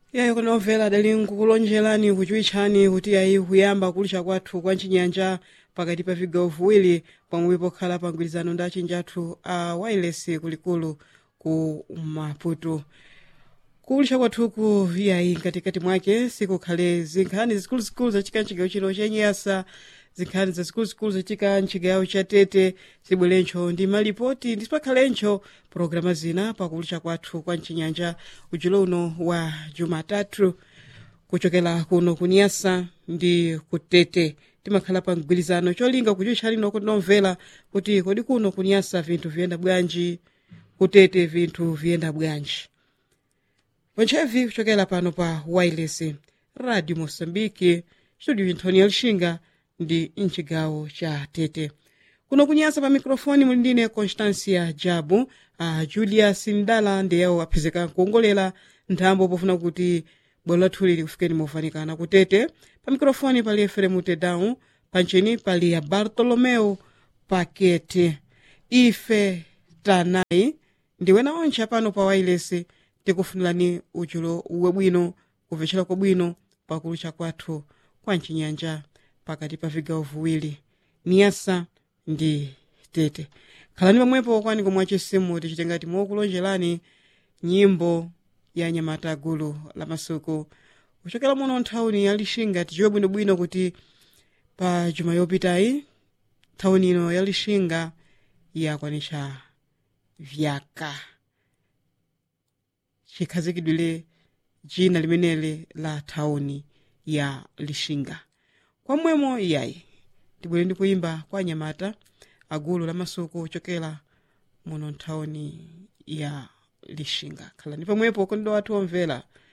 yayi kunomvera adali nkukulonjerani kuchiwitchani kuti ayi kuyamba kulisha kwathu kwa chinyanja pakati pa vigawo viwiri pomwe pokhala pa mgwirizano ndi achinji athu a wireless kulikulu ku maputo kulisha kwathuku yayi mkatikati mwake sikukhale zinkhani zikuluzikulu zachitika mchigawo chino chenyasa zinkhani zazikuluzikulu zachitika mchigawo cha tete zibwerencho ndi malipoti ndisipakhalencho pologalamu zina pakulisha kwathu kwa mchinyanja ujulo uno wa jumatatu kuchokera kuno kunyasa ndi kutete timakhala pa mgwirizano cholinga kuchiwitchani noko tinomvera kuti kodi kuno kunyasa vinthu viyenda bwanji kutete vinthu viyenda bwanji pontchevi kuchokera pano pa wireless radio moçambique studio inthoni ya lixinga ndi mchigawo cha tete kuno kunyasa pa mikrofoni muli ndine constancia jabu a julius ndala ndiyewo aphezeka kuongolera nthambo pofuna kuti bwalo lathuli likufikeni mofanikana kutete pa mikrofoni pali efremu tedown pancheni pali ya bartolomeu pakete ife tanayi ndiwena onche apano pa wireless tikufunirani uchulo wabwino kumvetchera kwabwino pakulucha kwathu kwa mchinyanja pakati pa vigawo viwiri niyasa ndi tete khalani pamwepo kwani komwe achisimu tichitengati mokulonjerani nyimbo ya nyamata gulu la masuku kuchokera muno nthawuni ya lixinga tichiwe bwinobwino kuti pa juma yopitayi nthawuni ino ya lixinga yakwanisha vyaka chikhazikidwire jina limeneli la thawuni ya lixinga kwamwemo iyayi tibwere ndi kuyimba kwa nyamata agulu la masuku ochokera muno nthawuni ya lixinga khalani pamwepo kondo wathu omvera